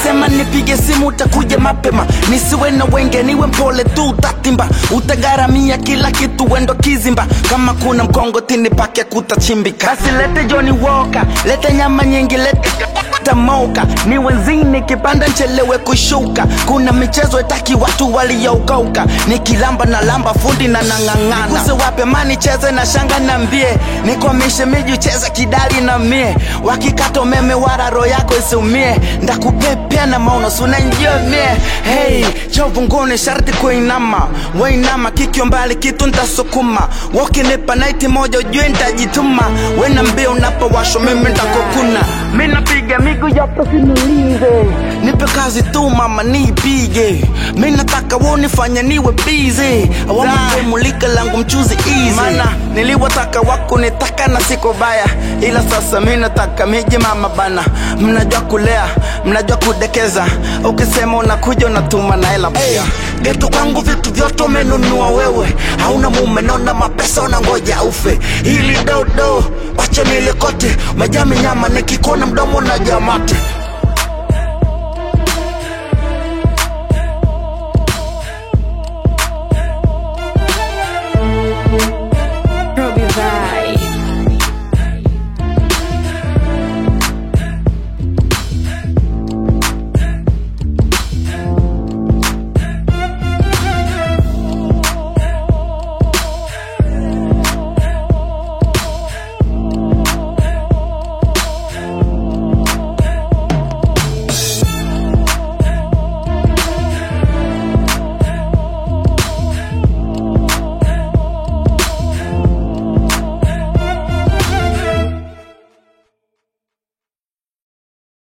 ukisema nipige simu utakuja mapema nisiwe na wenge niwe mpole tu utatimba utagaramia kila kitu wendo kizimba kama kuna mkongotini pake kutachimbika basi lete joni woka lete nyama nyingi lete tamoka ni wenzini kipanda nchelewe kushuka kuna michezo itaki watu walioukauka nikilamba na lamba fundi na nang'ang'ana kuse wape mani cheze na shanga na mbie nikwamishe miji cheze kidali na mie wakikata umeme wararo yako isiumie ndakupepea na maono sunanjia mie hey chovunguni sharti kuinama wainama kikyo mbali kitu ntasukuma wakinipa naiti moja ujue ntajituma wena mbia unapowasho mimi ndakokuna mi napiga migu yapo sinulize nipe kazi tu mama niipige mi nataka wonifanya niwe bize awamulika langu mchuzi easy mana niliwataka wako nitaka na siko baya ila sasa mi nataka miji mama bana mnajua kulea mnajua kudekeza ukisema unakuja unatuma na hela pia getu kwangu vitu vyote umenunua wewe hauna mume naona mapesa unangoja ufe ili dodo wache nilikote umejaa minyama nikikona mdomo na jamate